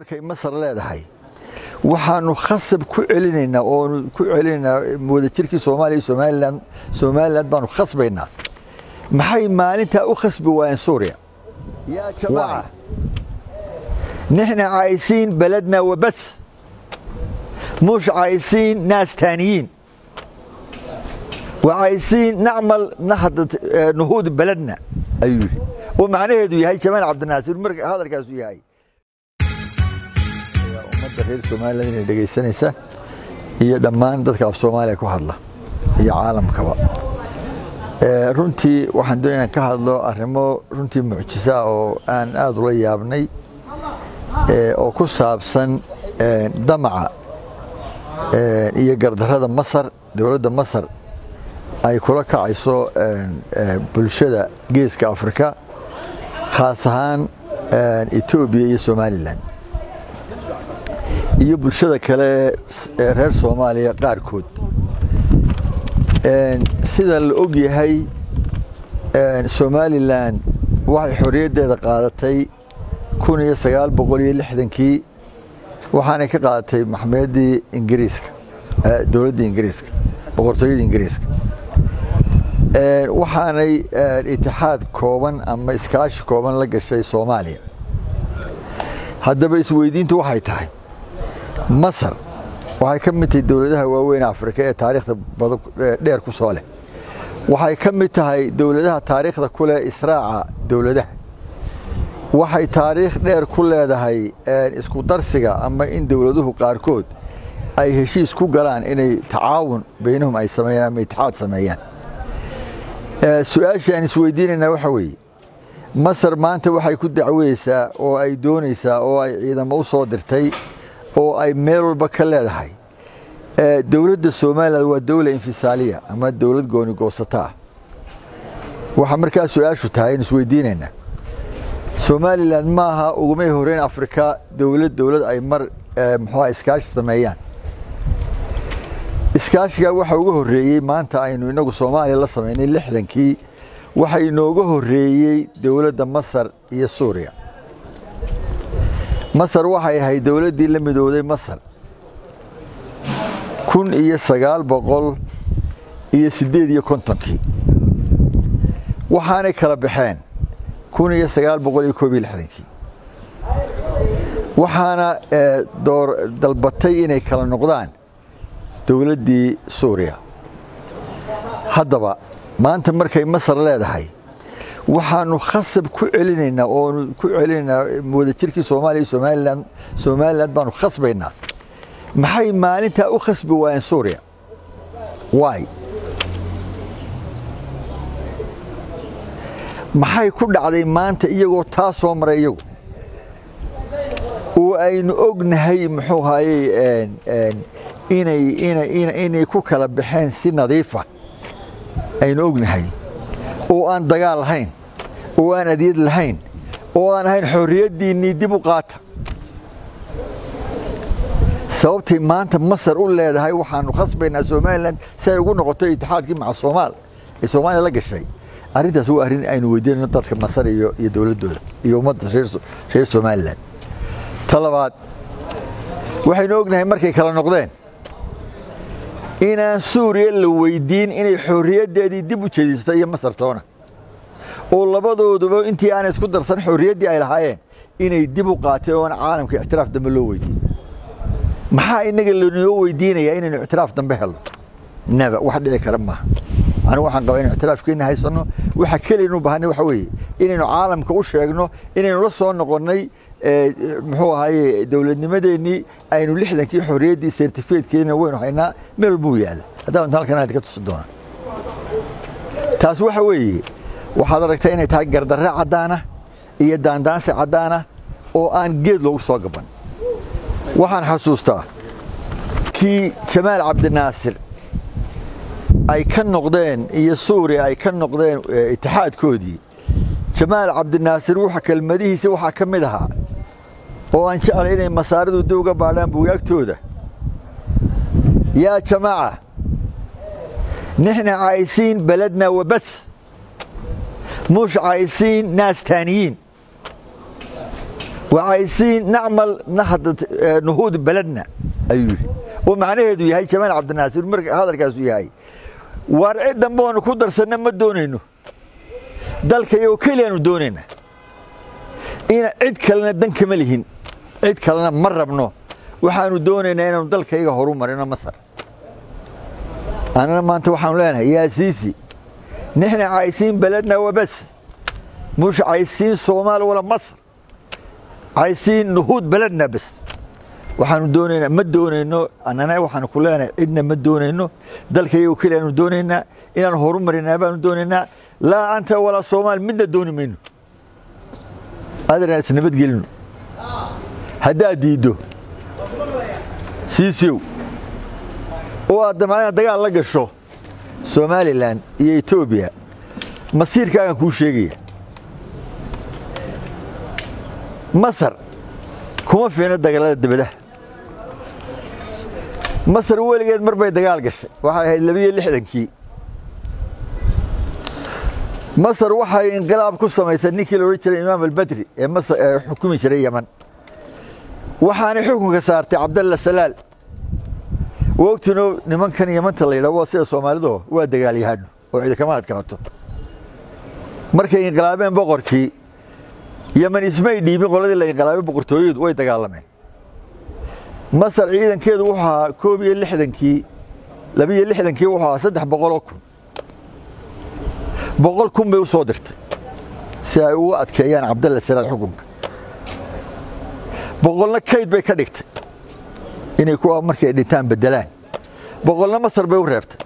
markay masar leedahay waxaanu khasab ku celinaynaa oonu ku celinaynaa wadajirkii soomaaliya somalilan somalilan baanu khasbaynaa maxay maalintaa u khasbi waayeen suuriya yaa jamaaca nixna caayisiin beledna wabas mush caayisiin naas taaniyiin وعايزين نعمل نهضة نهوض بلدنا أيوه ومعناه دو هاي جمال عبد الناصر مرق هذا الكاس هاي ummadda reer somalilan inay dhegaysanaysa iyo dhammaan dadka af soomaaliya ku hadla iyo caalamkaba runtii waxaan doonaya inaan ka hadlo arrimo runtii mucjisa oo aan aada ula yaabnay oo ku saabsan damaca iyo gardarrada masar dowladda masar ay kula kacayso bulshada geeska afrika khaas ahaan etoobiya iyo somalilan iyo bulshada kale ee reer soomaaliya qaarkood sida la og yahay somalilan waxay xorriyaddeeda qaadatay kun iyo sagaal boqol iyo lixdankii waxaanay ka qaadatay maxmeyaddii ingiriiska dowladda ingiriiska boqortooyada ingiriiska waxaanay itixaad kooban ama iskaashi kooban la gashay soomaaliya haddaba isweydiintu waxay tahay masar waxay ka mid tahay dowladaha waaweyn afrika ee taariikhda badan dheer ku soo leh waxay ka mid tahay dowladaha taariikhda ku leh israaca dowladaha waxay taariikh dheer ku leedahay isku darsiga ama in dowladuhu qaarkood ay heshiis ku galaan inay tacaawun baynahum ay sameeyaan ama itixaad sameeyaan su-aashii aan isweydiinaynaa waxa weeye masar maanta waxay ku dacweyeysaa oo ay doonaysaa oo ay ciidamo u soo dirtay oo ay meel walba ka leedahay dowladda somalilan waa dowla infisaaliya ama dowlad gooni goosata ah waxaa markaa su-aashu tahay in isweydiinaynaa somalilan maaha ugumay horeyn afrika dowlad dowlad ay mar muxuuha iskaashi sameeyaan iskaashigaa waxaa uga horreeyey maanta aynu inagu soomaaliya la samaynay lixdankii waxa inooga horreeyey dowladda masar iyo suuriya masar waxay ahayd dowladdii la midowday masar kun iyo sagaal boqol iyo siddeed iyo kontonkii waxaanay kala baxeen kun iyo sagaal boqol iyo koob iyo lixdankii waxaana door dalbatay inay kala noqdaan dowladdii suuriya haddaba maanta markay masar leedahay waxaanu khasab ku celinaynaa oonu ku celinaynaa wadajirkii soomaaliya iyo somalilan somalilan baanu khasbaynaa maxay maalintaa u khasbi waayeen suuriya waay maxay ku dhacday maanta iyagoo taa soo maray iyagu oo aynu ognahay muxuu hayey inay inay inay ku kala baxeen si nadiifa aynu ognahay oo aan dagaal lahayn oo aan adyad lahayn oo aan ahayn xorriyaddiinnii dib u qaata sababtay maanta masar u leedahay waxaanu khasbaynaa somalilan si ay ugu noqoto itixaadkii maca soomaal ee soomaaliya la gashay arrintaas waa arrin aynu weydiinayno dadka masar iyo iyo dowladdooda iyo ummadda reer somalilan ta labaad waxaynu ognahay markay kala noqdeen inaan suuriya la weydiin inay xorriyaddeedii dib u jeedisato iyo masartoona oo labadooduba intii aanay isku darsan xorriyaddii ay lahaayeen inay dib u qaateen oona caalamka ictiraaf dambe loo weydiin maxaa inaga lanoo weydiinayaa inaynu ictiraaf dambe helno naba wax dhici kara maaha anigu waxaan qabaa inu ictiraafkeena haysanno waxa keliyanu bahanay waxa weeye inaynu caalamka u sheegno inaynu la soo noqonnay muxuu ahaye dowladnimadeennii aynu lixdankii xorriyaddii sertifikeedkeedina waynu haynaa meel walbuu yaalla haddaan halkan aad ka tusi doonaa taas waxa weeye waxaad aragtaa inay tahay gardarre caddaana iyo daandaansi caddaana oo aan geed loogu soo gaban waxaan xasuustaa kii jamaal cabdinaasir ay ka noqdeen iyo suuriya ay ka noqdeen itixaadkoodii jamaal cabdinaasir wuxa kelmadihiisa waxaa ka mid ahaa oo aan jeclay inay masaaridu dib uga baadhaan buugaagtooda yaa jamaaca nixna caayisiin beledna wabas mush caayisiin naas taaniyiin وعايزين نعمل نهضة نهوض بلدنا أيوه ومعناه يهي جمال عبد الناصر مرك هذا الكاس يهي وارعد دمبون كودر سنة ما دونينه دالك يو كليانو دونينا إن عد كلنا دنك ملهين عد كلنا مرة بنو وحانو دونينا إنه دالك يو هروم مرينا مصر أنا ما أنت وحنا لنا يا سيسي نحن عايزين بلدنا وبس مش عايزين صومال ولا مصر عايزين نهوض بلدنا بس waxaanu doonaynaa ma doonayno annana waxaanu ku leenahay cidna ma doonayno dalkayagu keliyaanu doonaynaa inaan horumarinaa baanu doonaynaa laa anta walaa soomaal midna dooni mayno adeeraan is nabadgelino haddaad diiddo siisiow oo aad damacna dagaal la gasho somalilan iyo etoobiya masiirkaagan kuu sheegaya masar kuma fiina dagaalada dibadaha masar weligeed mar bay dagaal gashay waxay ahayd labiyo lixdankii masar waxay inqilaab ku samaysay ninkii la odhan jiray imaam albadri ee masar ee xukumi jiray yeman waxaanay xukunka saartay cabdalla salaal wogtino nimankan yamanta la yidhaha waa sida soomaalidu waa dagaalyahano oo cidi kama adkaato markay inqilaabeen boqorkii yeman ismay dhiibin qoladii la inqilaabay boqortooyadu way dagaalameen masar ciidankeedu wuxuu ahaa koob iyo lixdankii labiyo lixdankii wuxuu ahaa saddex boqoloo kun boqol kun bay u soo dirtay si ay ugu adkeeyaan cabdalla salaal xukunka boqolna kayd bay ka dhigtay inay kuwa markay dhintaan beddelaan boqolna masar bay u reebtay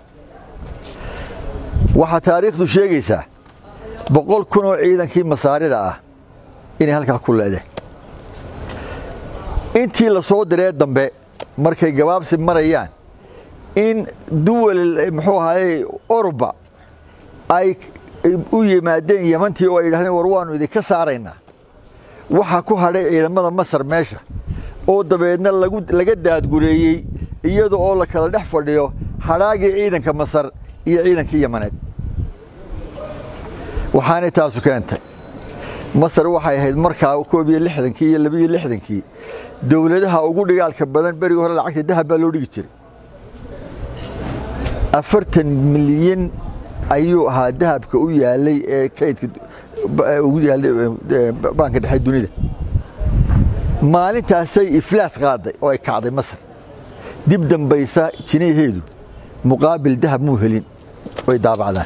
waxaa taariikhdu sheegaysaa boqol kun oo ciidankii masaarida ah inay halkaa ku leedeen intii la soo diree dambe markay gabaabsi marayaan in duwal muxuu ahaayey oruba ay u yimaadeen yemantii oo ay yidhahdeen war waannu idinka saaraynaa waxaa ku hadhay ciidamada masar meesha oo dabeedna laga daadgureeyey iyada oo la kala dhex fadhiyo hadhaagii ciidanka masar iyo ciidankii yamaneed waxaanay taasu keentay masar waxay ahayd markaa koob iyo lixdankii iyo labiyo lixdankii dowladaha ugu dhigaalka badan berigii hore lacagta dahab baa loo dhigi jiray afartan milyan ayuu ahaa dahabka u yaalay ee kaydka ugu yaalay baanka dhexe dunida maalintaasay iflaas qaaday oo ay kacday masar dib dambaysa jinaheedu muqaabil dahab muu helin way daabacdaan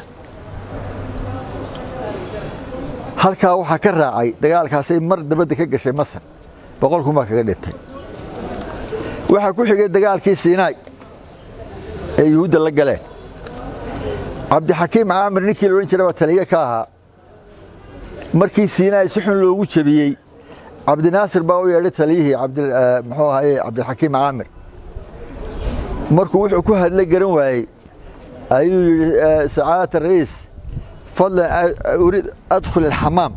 halkaa waxaa ka raacay dagaalkaasay mar dabadda ka gashay masar boqol kun baa kaga dhintay waxaa ku xigay dagaalkii siinaay ee yuhuudda la galeen cabdixakiim caamir ninkii la odhan jiray baa taliye ka ahaa markii siinaay si xun loogu jebiyey cabdinaasir baa u yeedhay taliyihii muxuu ahaye cabdixakiim caamir markuu wuxuu ku hadla garan waayey ayuu yidhi sacaadata ra'iis fadlan urid adkhul alxamaam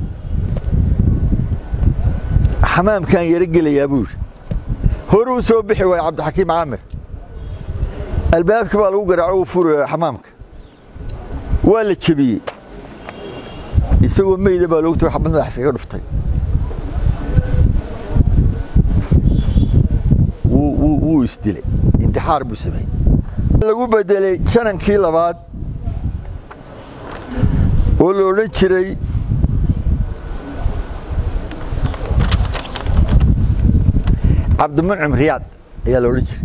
xamaamkaan yaro gelayaa buu yidhi horuu soo bixi waayey cabdixakiim caamir albaabkii baa lagu garaaco uu furi xamaamka waa la jebiyey isagoo meyda baa loogu tago xabad madax iskaga dhuftay wuu isdilay intixaar buu sameeyey lagu bedelay janankii labaad oo la odhan jiray cabdimuncim riyaad ayaa la odhan jiray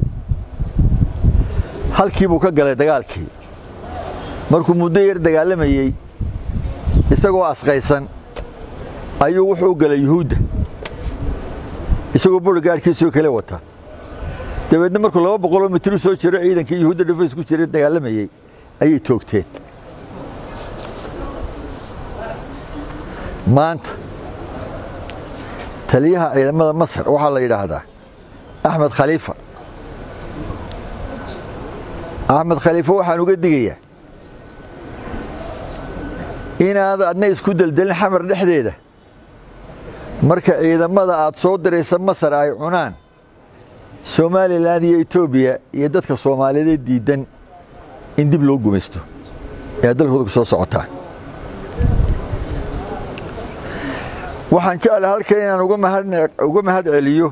halkii buu ka galay dagaalkii markuu muddo yar dagaalamayey isagoo asqaysan ayuu wuxuu u galay yuhuudda isagoo burigaadhkiisoo kale wata dabeedna markuu laba boqoloo mitir u soo jiro ciidankii yuhuudda dhufays ku jira dagaalamayey ayay toogteen maanta taliyaha ciidamada masar waxaa la yidhaahdaa axmed khaliifa axmed khaliifa waxaan uga digayaa inaad adna isku deldelin xamar dhexdeeda marka ciidamada aad soo diraysa masar ay cunaan somalilan iyo etoobiya iyo dadka soomaaliyeed diidan in dib loo gumaysto ee dalkooda ku soo socotaan waxaan jeclay halkan inaan uga mahad celiyo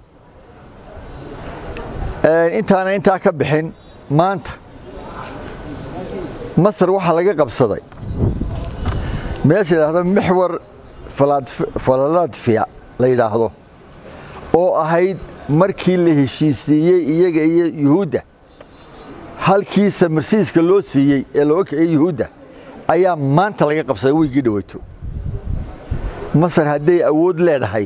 intaana intaa ka bixin maanta masar waxaa laga qabsaday meesha yidhaahdo mixwar falaladfiya la yidhaahdo oo ahayd markii la heshiisiiyey iyaga iyo yuhuudda halkii samarsiiska loo siiyey ee looga kiciyey yuhuudda ayaa maanta laga qabsaday weygii dhaweyto masar hadday awood leedahay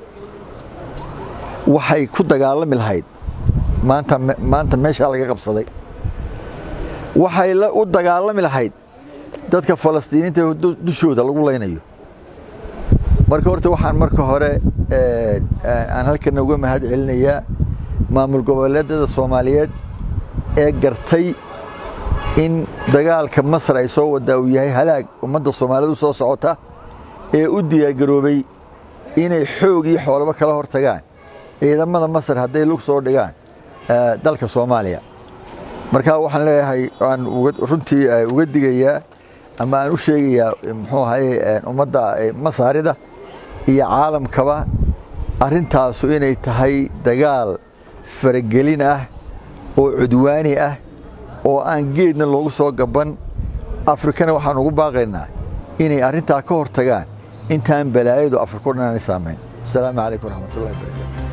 waxay ku dagaalami lahayd maanta maanta meeshaa laga qabsaday waxay u dagaalami lahayd dadka falastiiniinta dushooda lagu laynayo marka horta waxaan marka hore aan halkana uga mahad celinayaa maamul goboleedada soomaaliyeed ee gartay in dagaalka masar ay soo wadaa uu yahay halaag ummadda soomaaliyeed u soo socota ee u diyaargaroobay inay xoog iyo xoolaba kala hor tagaan ciidamada masar hadday lug soo dhigaan dalka soomaaliya marka waxaan leeyahay aan runtii uga digayaa ama aan u sheegayaa muxuu ahaye ummadda masaarida iyo caalamkaba arrintaasu inay tahay dagaal faragelin ah oo cudwaani ah oo aan geedna loogu soo gaban afrikana waxaan ugu baaqaynaa inay arrintaa ka hor tagaan intaan balaayadu afriko dhan aanay saamayn asalaamu calaykum waraxmatullahi barakatu